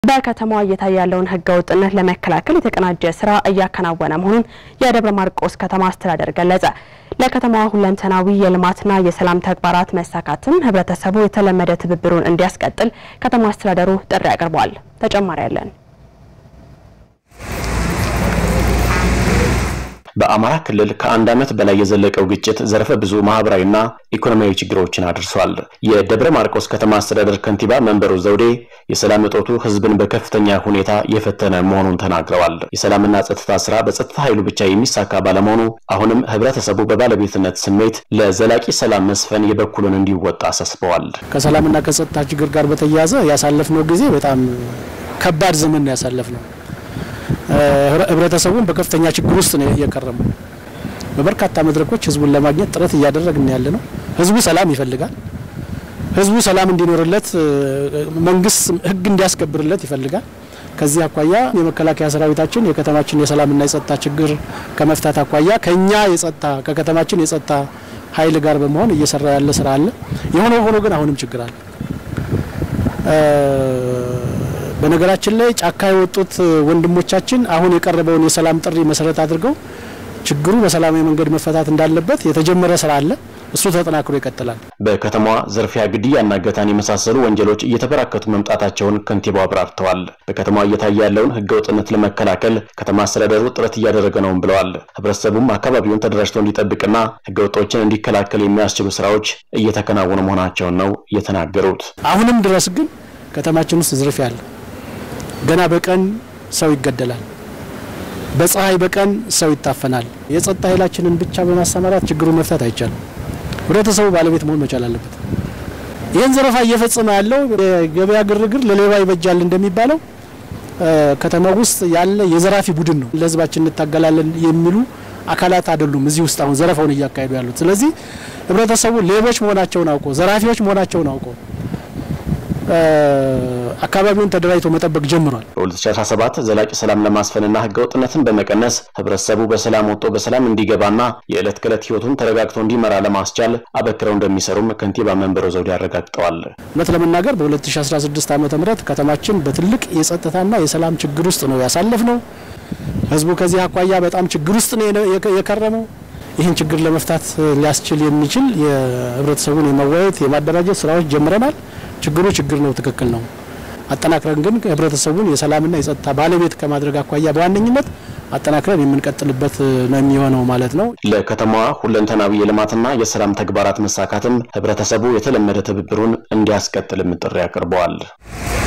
በከተማዋ እየታየ ያለውን ሕገ ወጥነት ለመከላከል የተቀናጀ ስራ እያከናወነ መሆኑን የደብረ ማርቆስ ከተማ አስተዳደር ገለጸ። ለከተማዋ ሁለንተናዊ የልማትና የሰላም ተግባራት መሳካትም ህብረተሰቡ የተለመደ ትብብሩን እንዲያስቀጥል ከተማ አስተዳደሩ ጥሪ አቅርቧል። ተጨማሪ ያለን በአማራ ክልል ከአንድ ዓመት በላይ የዘለቀው ግጭት ዘርፈ ብዙ ማህበራዊና ኢኮኖሚያዊ ችግሮችን አድርሷል። የደብረ ማርቆስ ከተማ አስተዳደር ከንቲባ መንበሩ ዘውዴ የሰላም እጦቱ ህዝብን በከፍተኛ ሁኔታ የፈተነ መሆኑን ተናግረዋል። የሰላምና ጸጥታ ስራ በጸጥታ ኃይሉ ብቻ የሚሳካ ባለመሆኑ አሁንም ህብረተሰቡ በባለቤትነት ስሜት ለዘላቂ ሰላም መስፈን የበኩሉን እንዲወጣ አሳስበዋል። ከሰላምና ከጸጥታ ችግር ጋር በተያያዘ ያሳለፍነው ጊዜ በጣም ከባድ ዘመን ነው ያሳለፍነው። ህብረተሰቡን በከፍተኛ ችግር ውስጥ ነው የከረመው። በበርካታ መድረኮች ህዝቡን ለማግኘት ጥረት እያደረግን ያለ ነው። ህዝቡ ሰላም ይፈልጋል። ህዝቡ ሰላም እንዲኖርለት መንግስት ህግ እንዲያስከብርለት ይፈልጋል። ከዚህ አኳያ የመከላከያ ሰራዊታችን የከተማችን የሰላምና የጸጥታ ችግር ከመፍታት አኳያ ከኛ የጸጥታ ከከተማችን የጸጥታ ኃይል ጋር በመሆን እየሰራ ያለ ስራ አለ። የሆነ ሆኖ ግን አሁንም ችግር አለ። በነገራችን ላይ ጫካ የወጡት ወንድሞቻችን አሁን የቀረበውን የሰላም ጥሪ መሰረት አድርገው ችግሩ በሰላማዊ መንገድ መፈታት እንዳለበት የተጀመረ ስራ አለ። እሱ ተጠናክሮ ይቀጥላል። በከተማዋ ዝርፊያ፣ ግድያና እገታን የመሳሰሉ ወንጀሎች እየተበራከቱ መምጣታቸውን ከንቲባው አብራርተዋል። በከተማዋ እየታየ ያለውን ህገወጥነት ለመከላከል ከተማ አስተዳደሩ ጥረት እያደረገ ነውም ብለዋል። ህብረተሰቡም አካባቢውን ተደራጅቶ እንዲጠብቅና ህገወጦችን እንዲከላከል የሚያስችሉ ስራዎች እየተከናወኑ መሆናቸውን ነው የተናገሩት። አሁንም ድረስ ግን ከተማችን ውስጥ ዝርፊያ አለ። ገና በቀን ሰው ይገደላል። በፀሐይ በቀን ሰው ይታፈናል። የጸጥታ ኃይላችንን ብቻ በማሰማራት ችግሩን መፍታት አይቻልም። ህብረተሰቡ ባለቤት መሆን መቻል አለበት። ይህን ዘረፋ እየፈጸመ ያለው የገበያ ግርግር ለሌባ ይበጃል እንደሚባለው ከተማ ውስጥ ያለ የዘራፊ ቡድን ነው። ለህዝባችን እንታገላለን የሚሉ አካላት አይደሉም እዚህ ውስጥ አሁን ዘረፋውን እያካሄዱ ያሉት። ስለዚህ ህብረተሰቡ ሌቦች መሆናቸውን አውቆ ዘራፊዎች መሆናቸውን አውቆ አካባቢውን ተደራጅቶ መጠበቅ ጀምሯል። በ2017 ዘላቂ ሰላም ለማስፈንና ህገወጥነትን በመቀነስ ህብረተሰቡ በሰላም ወጥቶ በሰላም እንዲገባና የዕለት ከዕለት ህይወቱን ተረጋግቶ እንዲመራ ለማስቻል አበክረው እንደሚሰሩም ከንቲባ መንበሩ ዘውዴ አረጋግጠዋል። እውነት ለመናገር በ2016 ዓ ም ከተማችን በትልቅ የጸጥታና የሰላም ችግር ውስጥ ነው ያሳለፍ ነው። ህዝቡ ከዚህ አኳያ በጣም ችግር ውስጥ ነው የከረመው። ይህን ችግር ለመፍታት ሊያስችል የሚችል የህብረተሰቡን የመወያየት የማደራጀት ስራዎች ጀምረናል። ችግሩ ችግር ነው፣ ትክክል ነው። አጠናክረን ግን ህብረተሰቡን የሰላምና የጸጥታ ባለቤት ከማድረግ አኳያ በዋነኝነት አጠናክረን የምንቀጥልበት ነው የሚሆነው ማለት ነው። ለከተማዋ ሁለንተናዊ የልማትና የሰላም ተግባራት መሳካትም ህብረተሰቡ የተለመደ ትብብሩን እንዲያስቀጥልም ጥሪ አቅርበዋል።